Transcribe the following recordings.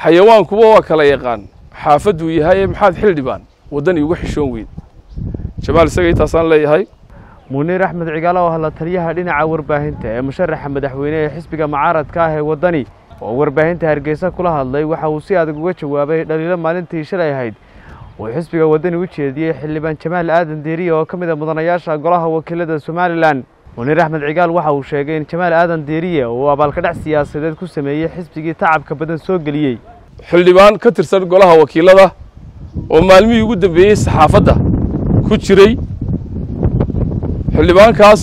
xayawaankuba waa kala yaqaan xaafaduu yahay maxaad xildhibaan waddan iuga xishoon weyd jamaal isaga intaasaan leeyahay muniir axmed cigaalo oo hadla taliyaha dhinaca warbaahinta ee musharaxa madaxweyne ee xisbiga mucaaradka ah ee waddani oo warbaahinta hargeysa kula hadlay waxa uu si adag uga jawaabay dhaliilo maalintii shalay ahayd uu xisbiga waddani u jeediyey xildhibaan jamaal aadan diiriye oo ka mid a mudanayaasha golaha wakiilada somalilan muniir axmed cigaal waxa uu sheegay in jamaal aadan diiriye uu abaalkadhac siyaasadeed ku sameeyey xisbigii tacabka badan soo geliyey xildhibaan ka tirsan golaha wakiilada oo maalmihii ugu dambeeyey saxaafadda ku jiray xildhibaankaas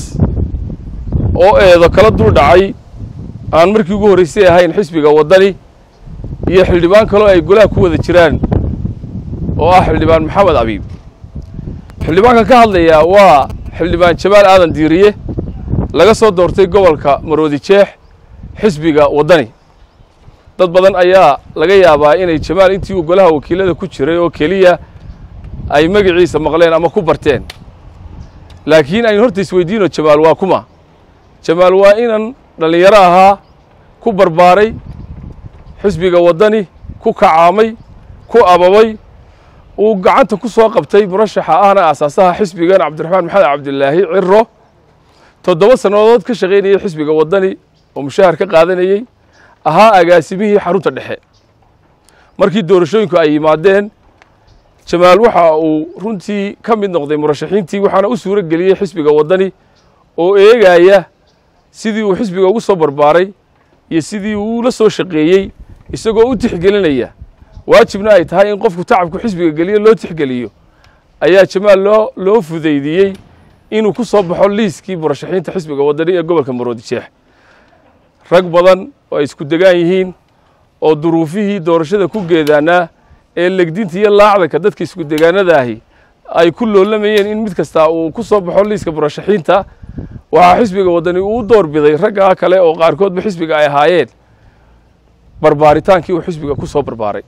oo eedo kala dul dhacay aan markii ugu horraysay ahayn xisbiga waddani iyo xildhibaan kaloo ay golaha ku wada jiraan oo ah xildhibaan maxamed abiib xildhibaankan ka hadlayaa waa xildhibaan jamaal aadan diiriye laga soo doortay gobolka maroodi jeex xisbiga waddani dad badan ayaa laga yaabaa inay jamaal intii uu golaha wakiilada ku jiray oo keliya ay magaciisa maqleen ama ku barteen laakiin aynu horta isweydiino jamaal waa kuma jamaal waa inan dhallinyaro ahaa ku barbaaray xisbiga waddani ku kacaamay ku ababay uu gacanta ku soo qabtay murashaxa ahna aasaasaha xisbigan cabdiraxmaan maxamed cabdilaahi ciro toddoba sannadood ka shaqaynayay xisbiga waddani oo mushahar ka qaadanayey ahaa agaasimihii xarunta dhexe markii doorashooyinku ay yimaadeen jamaal waxa uu runtii ka mid noqday murashaxiintii waxaana u suuro geliyey xisbiga waddani oo eegaya sidii uu xisbiga ugu soo barbaaray iyo sidii uu la soo shaqeeyey isagoo u tixgelinaya waajibna ay tahay in qofku tacabku xisbiga geliyo loo tixgeliyo ayaa jamaal loo loo fudaydiyey inuu ku soo baxo liiskii murashaxiinta xisbiga waddani ee gobolka maroodi jeex rag badan oo ay isku degaan yihiin oo duruufihii doorashada ku geedaanaa ee legdinta iyo laacdanka dadka isku degaanadaahi ay ku loolamayeen in mid kastaa uu ku soo baxo liiska murashaxiinta waxaa xisbiga waddani uu door biday raggaa kale oo qaarkoodba xisbiga ay ahaayeen barbaaritaankii uu xisbiga ku soo barbaaray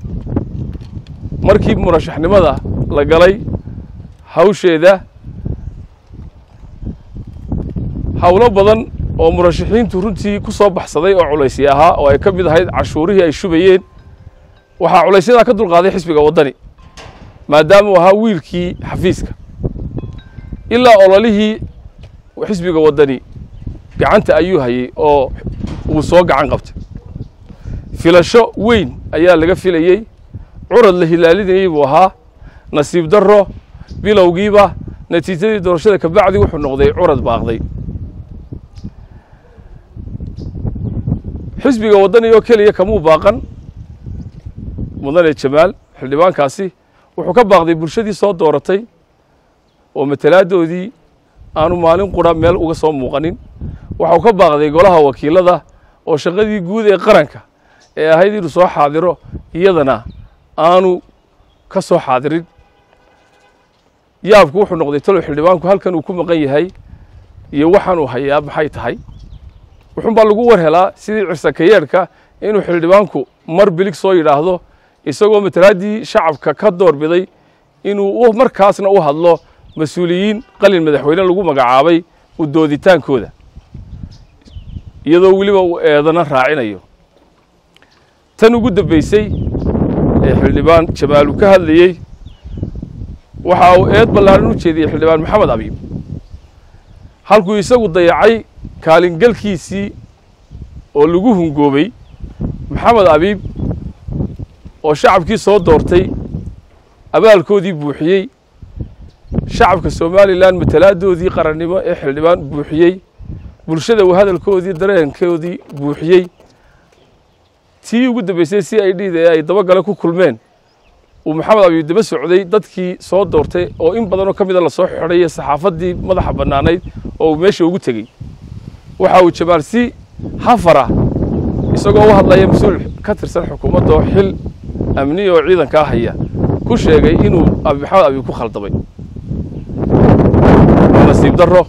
markii murashaxnimada la galay hawsheeda howlo badan oo murashaxiintu runtii ku soo baxsaday oo culaysya ahaa oo ay ka mid ahayd cashuurihii ay shubayeen waxaa culaysyadaa ka dulqaaday xisbiga waddani maadaama uu ahaa wiilkii xafiiska ilaa ololihii xisbiga waddani gacanta ayuu hayey oo uu soo gacan qabtay filasho weyn ayaa laga filayey curad la hilaalinayey buu ahaa nasiib darro bilowgiiba natiijadii doorashada kabacdi wuxuu noqday curad baaqday xisbiga waddani oo keliya kamuu baaqan mudane jamaal xildhibaankaasi wuxuu ka baaqday bulshadii soo dooratay oo matalaadoodii aanu maalin qura meel uga soo muuqanin waxau ka baaqday golaha wakiilada oo shaqadii guud ee qaranka ee ahayd inuu soo xaadiro iyadana aanu ka soo xaadirin yaabku wuxuu noqday talow xildhibaanku halkan uu ku maqan yahay iyo waxaanuu hayaa maxay tahay wuxuun baa lagu war helaa sidii cirsakayeedhka inuu xildhibaanku mar bilig soo yidhaahdo isagoo matalaaddii shacabka ka door biday inuu markaasna u hadlo mas-uuliyiin qalin madaxweyne lagu magacaabay u dooditaankooda iyadoo weliba uu eedana raacinayo tan ugu dambaysay ee xildhibaan jamaal uu ka hadlayey waxa uu eed ballaaran u jeediyey xildhibaan maxamed abiib halkuu isagu dayacay kaalingalkiisii oo lagu hungoobay maxamed abiib oo shacabkii soo doortay abaalkoodii buuxiyey shacabka somalilan matalaadoodii qarannimo ee xildhibaan buuxiyey bulshada uu hadalkoodii dareenkoodii buuxiyey tii ugu dambaysay c i d da ee ay dabagale ku kulmeen uu maxamed abiib daba socday dadkii soo doortay oo in badanoo ka mida lasoo xidhay saxaafaddii madaxa bannaanayd oo uu meesha ugu tegey waxa uu jamaal si hafara isagoo u hadlaya mas-uul ka tirsan xukuumadda oo xil amniya oo ciidankaa haya ku sheegay inuu maxamed abiib ku khaldamay nasiib darro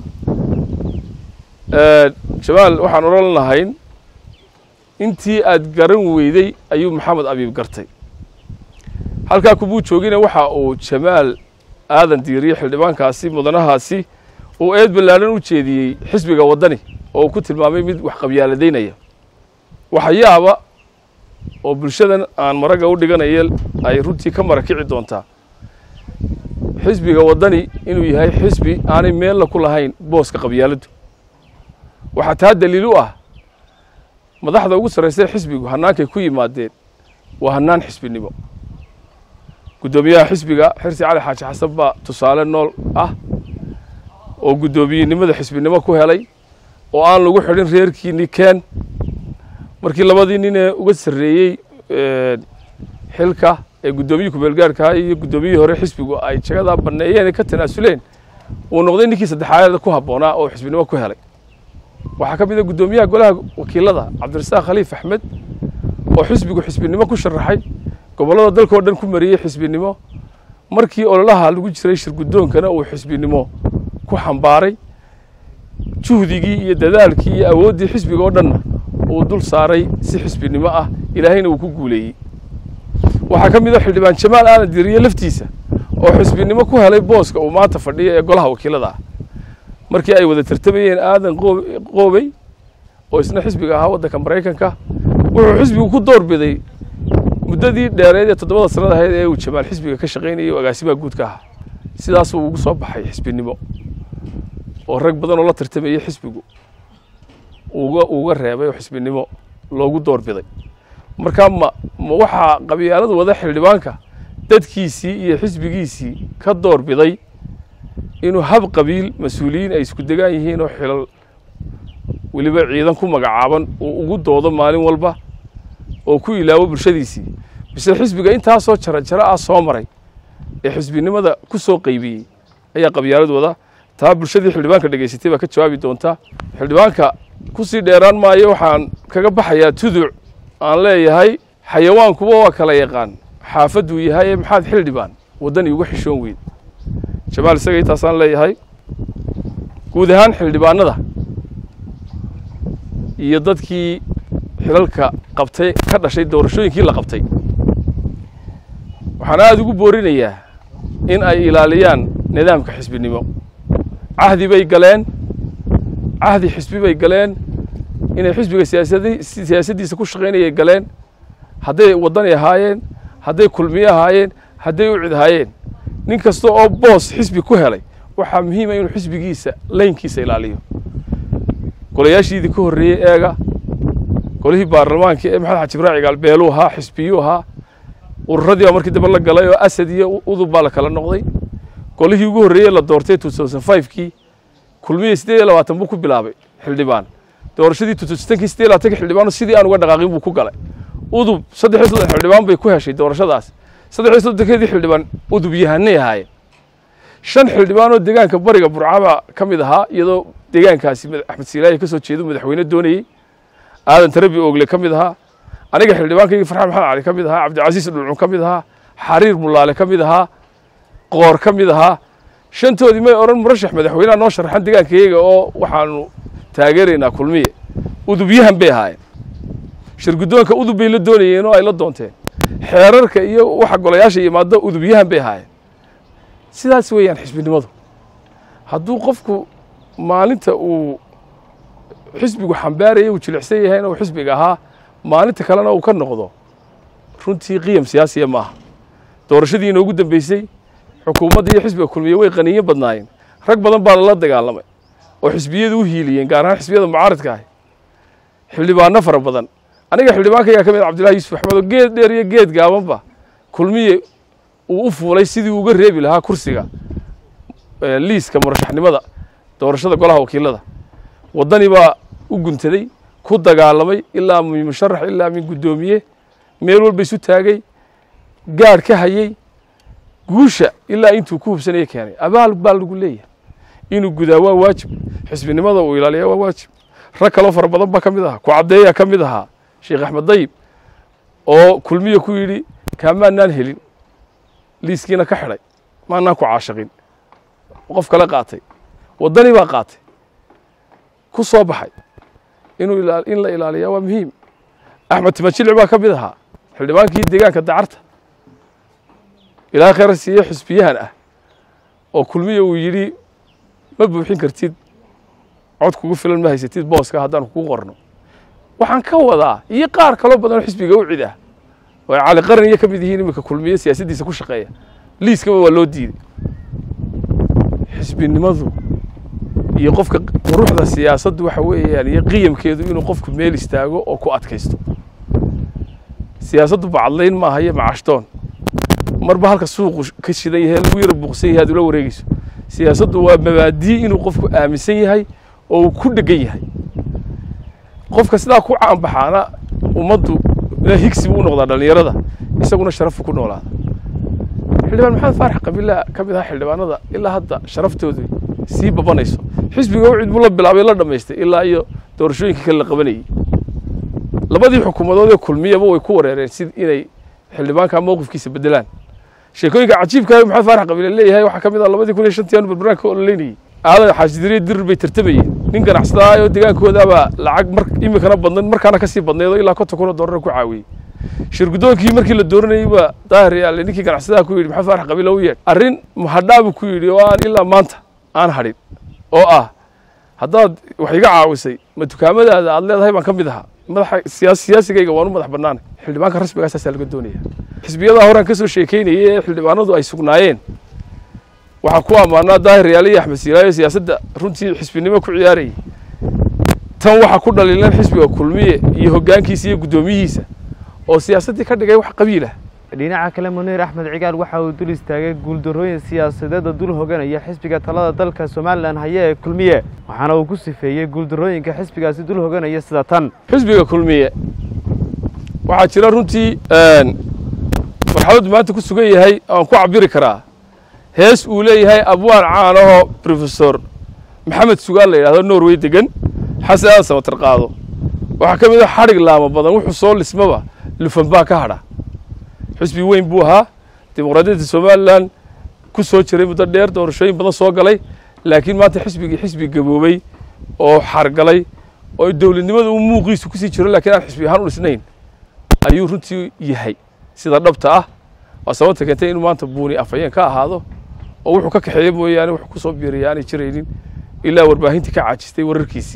jamaal waxaan odhan lahayn intii aad garan weyday ayuu maxamed abiib gartay halkaa kumuu joogina waxa uu jamaal aadan diiriye xildhibaankaasi mudanahaasi uu eed ballaaran u jeediyey xisbiga waddani oo uu ku tilmaamay mid wax qabyaaladaynaya waxyaaba oo bulshadan aan maragga u dhiganaya ay runtii ka marakici doontaa xisbiga waddani inuu yahay xisbi aanay meella ku lahayn booska qabyaaladdu waxaa taa daliil u ah madaxda ugu sarraysay xisbigu hannaankay ku yimaadeen waa hannaan xisbinimo guddoomiyaha xisbiga xirsi cali xaaji xasan baa tusaale nool ah oo guddoomiyenimada xisbinimo ku helay oo aan lagu xidhin reerkiini keen markii labadii nin ee uga sarreeyey xilka ee guddoomiyii kumeelgaarkaa iyo guddoomiyihii hore xisbigu ay jagadaa banneeyeen ee ka tanaasuleen uu noqday ninkii saddexaad ku habboonaa oo xisbinimo ku helay waxaa ka mid a guddoomiyaha golaha wakiilada cabdirasaaq khaliif axmed oo xisbigu xisbinimo ku sharaxay gobollada dalka oo dhan ku mariyey xisbinimo markii ololaha lagu jiray shirguddoonkana uu xisbinimo ku xambaaray juhdigii iyo dadaalkii iyo awooddii xisbiga oo dhanna uu dul saaray si xisbinimo ah ilaahayna uu ku guuleeyey waxaa ka mid a xildhibaan jamaal aadan diriye laftiisa oo xisbinimo ku helay booska uu maanta fadhiya ee golaha wakiilada ah markii ay wada tartamayeen aadan qoobey oo isna xisbiga ahaa waddanka maraykanka wuxuu xisbigu ku door biday muddadii dheereed ee toddobada sanad ahayd ee uu jamaal xisbiga ka shaqaynayay oo agaasimaha guudka ahaa sidaasuu ugu soo baxay xisbinimo oo rag badan oo la tartamayey xisbigu uga uga reebay oo xisbinimo loogu door biday markaa ma ma waxaa qabyaaladu wada xildhibaanka dadkiisii iyo xisbigiisii ka door biday inuu hab qabiil mas-uuliyiin ay isku degaan yihiin oo xilal weliba ciidan ku magacaaban uu ugu doodo maalin walba oo ku ilaawo bulshadiisii mise xisbiga intaasoo jara jaro ah soo maray ee xisbinimada ku soo qaybiyey ayaa qabyaaladu wada taa bulshadii xildhibaanka dhegaysatay baa ka jawaabi doontaa xildhibaanka kusii dheeraan maayo waxaan kaga baxayaa tuduc aan leeyahay xayawaankuba waa kala yaqaan xaafaduu yahay ee maxaad xildhibaan waddani uga xishoon weyd jamaal isaga intaasaan leeyahay guud ahaan xildhibaanada iyo dadkii xilalka qabtay ka dhashay doorashooyinkii la qabtay waxaan aada ugu boorinayaa in ay ilaaliyaan nidaamka xisbinimo cahdi bay galeen cahdi xisbi bay galeen inay xisbiga siyaasadi siyaasaddiisa ku shaqaynayay galeen hadday waddani ahaayeen hadday kulmiye ahaayeen hadday u cid ahaayeen nin kasta oo boos xisbi ku helay waxaa muhiima inuu xisbigiisa laynkiisa ilaaliyo golayaashiidii ka horreeyey eega golihii baarlamaanka ee maxamed xaji ibraaci gaalbeeluu ahaa xisbiyuu ahaa ururadii baa markii dambe la galay oo asad iyo udub baa la kala noqday golihii ugu horreeyey la doortay kii kulmiyey siddeed iyo labaatan buu ku bilaabay xildhibaan doorashadii kii siddeed iyo labaatanki xildhibaano sidii aan uga dhaqaaqin buu ku galay udub saddex iyo soddon xildhibaan bay ku heshay doorashadaas saddex iyo soddonkeedii xildhibaan udub yahanay ahaayeen shan xildhibaan oo deegaanka bariga burcabaa ka mid ahaa iyadoo deegaankaasi axmed siilaahi ka soo jeedu madaxweyne doonayey aadan tarabi oogle ka mid ahaa aniga xildhibaankaygii farxaan maxamed cali ka mid ahaa cabdicasiis dhulcun ka mid ahaa xariir mulaale ka mid ahaa qoor ka mid ahaa shantoodii may odhan murashax madaxweyneha noo sharaxan deegaankayaga oo waxaanu taageeraynaa kulmiye udubyahan bay ahaayeen shirguddoonka udub bay la doonayeen oo ay la doonteen xeerarka iyo waxa golayaasha yimaado udubyahan bay ahaayeen sidaas weeyaan xisbinimadu hadduu qofku maalinta uu xisbigu xambaaraya uu jilicsan yahayna uu xisbiga ahaa maalinta kalena uu ka noqdo runtii qiyam siyaasiya ma aha doorashadii inoogu dambeysay xukuumadda iyo xisbiga kulmiye way qaniyo badnaayeen rag badan baa lala dagaalamay oo xisbiyadu u hiiliyeen gaar ahaan xisbiyada mucaaradka ahi xildhibaano fara badan aniga xildhibaankaygaa ka mid cabdillahi yuusuf axmed oo geed dheer iyo geed gaabanba kulmiye uu u fuulay sidii uga reebi lahaa kursiga liiska murashaxnimada doorashada golaha wakiilada waddani baa u guntaday ku dagaalamay ilaa min musharax ilaa min guddoomiye meel walba isu taagay gaadh ka hayey guusha ilaa intuu ku hubsanaya keenay abaal baa lagu leeyahay inuu gudaa waa waajib xisbinimada uu ilaaliyaa waa waajib rag kaloo fara badan baa ka mid ahaa ku caddeeyaa ka mid ahaa sheekh axmed dayib oo kulmiye ku yidhi kaamaanaan helin liiskiina ka xidhay maanaan ku caashaqin qof kale qaatay waddani baa qaatay ku soo baxay inuu in la ilaaliyaa waa muhiim axmed timajilic baa ka mid ahaa xildhibaankii deegaanka dacarta ilaa khayra siiye xisbiyahan ah oo kulmiye uu yidhi ma buuxin kartid cod kugu filan ma haysatid booska haddaan kuu qorno waxaan ka wadaa iyo qaar kaloo badan oo xisbiga u cid ah oo ay cali qaran iyo ka mid yihiin iminka kulmiye siyaasaddiisa ku shaqeeya liiskaba waa loo diiday xisbinimadu iyo qofka quruxda siyaasaddu waxa weeyaan iyo qiyamkeedu inuu qofku meel istaago oo ku adkaysto siyaasaddu bacadlayn maaha iyo macashtoon marba halka suuqu ka shidan yahay lagu yara buuqsan yahay aad ula wareegeyso siyaasaddu waa mabaadii inuu qofku aaminsan yahay oo uu ku dhegan yahay qofka sidaa ku caanbaxaana ummaddu higsi buu u noqdaa dhallinyarada isaguna sharafu ku noolaada xildhibaan maxamed faarax qabiila ka mid aha xildhibaanada ilaa hadda sharaftoodu sii babanayso xisbiga wcid buu la bilaabay la dhammaystay ilaa iyo doorashooyinka kale la qabanayey labadii xukuumadood ee kulmiyaba way ku wareereen si inay xildhibaanka mowqifkiisa bedelaan sheekooyinka cajiibka maxamed faarax qabiile leeyahay waxaa ka mid ah labadii kun iyo shantii aanu barbaraan ka ololeynayey aadan xaashidiriya dirir bay tartamayeen nin ganacsadaa oo deegaankoodaabaa lacag mar iminkana badnayd markaana kasii badnayd oo ilaa konton kun oo doolar ku caawiyey shirgudoonkii markii la dooranayey baa daahir yaale ninkii ganacsadaha ku yidhi maxamed faarax qabiile u yeedh arrin mahadhaa buu ku yidhi oo aan ilaa maanta aan hadhin oo ah haddaad wax iga caawisay ma dukaamadaada aad leedahay baan ka mid ahaa madaxa siyaasigayga waan u madax bannaanay xildhibaanka rasmigaa saasaa laga doonaya xisbiyadaa horaan ka soo sheekaynayay ee xildhibaanadu ay sugnaayeen waxaa ku ammaanaa daahir yaale iyo axmed siilaayo siyaasadda runtii xisbinimo ku ciyaarayay tan waxaa ku dhaliilan xisbiga kulmiye iyo hoggaankiisa iyo guddoomiyihiisa oo siyaasaddii ka dhigay wax qabiilah dhinaca kale muniir axmed cigaal waxa uu dul istaagay guuldarrooyin siyaasadeeda dul hoganaya xisbiga talada dalka somalilan haya ee kulmiye waxaana uu ku sifeeyey guuldarrooyinka xisbigaasi dul hoganaya sida tan xisbiga kulmiye waxaa jira runtii marxaladdu maanta ku sugan yahay aan ku cabiri karaa hees uu leeyahay abwaan caan ahoo rofesor maxamed sugaan la yidhahdo norway degan xasan aadan samatar qaado waxaa ka mid a xadhig laamo badan wuxuu soo lismaba lufanbaa ka hadha xisbi weyn buu ahaa dimuqraadiyadda somalilan ku soo jiray muddo dheer doorashooyin badan soo galay laakiin maanta xisbigii xisbi gaboobey oo xargalay oo dowladnimada uu muuqiisu kusii jiro lakiin aan xisbi ahaan u dhisnayn ayuu runtii yahay sida dhabta ah waa sababta keentay inuu maanta buuni afhayeen ka ahaado oo wuxuu ka kaxeeya mooyaane wuxuu ku soo biiraya aanay jiraynin ilaa warbaahintii ka caajistay wararkiisii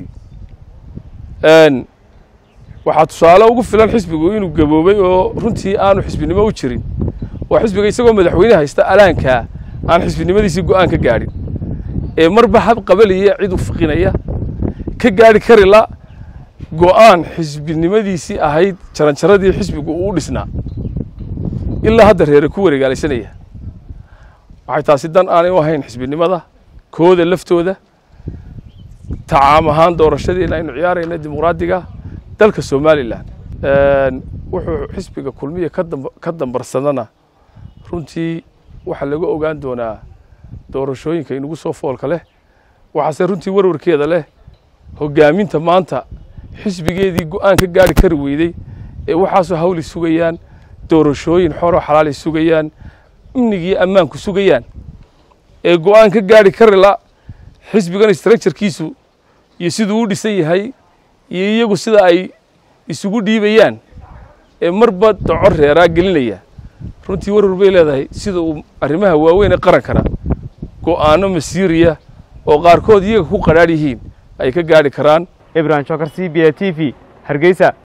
waxaa tusaale ugu filan xisbigu inuu gaboobay oo runtii aanu xisbinimo u jirin waa xisbiga isagoo madaxweyne haysta alaankaa aan xisbinimadiisii go'aan ka gaadhin ee marba hab qabalaya cid u fiqinaya ka gaadhi karila go'aan xisbinimadiisii ahayd jaranjaradii xisbigu uu u dhisnaa ilaa hadda reere ku wareegaalaysanaya waxay taasi dan aanay u ahayn xisbinimada kooda laftooda tacaam ahaan doorashadeena aynu ciyaarayna dimuqraadiga dalka somalilan wuxuu xisbiga kulmiya ka dambarsadana runtii waxaa laga ogaan doonaa doorashooyinka inagu soo foolka leh waxaase runtii warwarkeeda leh hoggaaminta maanta xisbigeedii go'aan ka gaari kari weydey ee waxaasoo hawli sugayaan doorashooyin xoroo xalaali sugayaan amnigii ammaanku sugayaan ee go'aan ka gaari karila xisbigan structurekiisu iyo siduu u dhisan yahay iyo iyagu sida ay isugu dhiibayaan ee marba doco reeraa gelinaya runtii warwar bay leedahay sida uu arrimaha waaweyn ee qarankana go'aano masiiriya oo qaarkood iyaga ku qadhaadh yihiin ay ka gaadhi karaan ibrahim jokar c b a t v hargeysa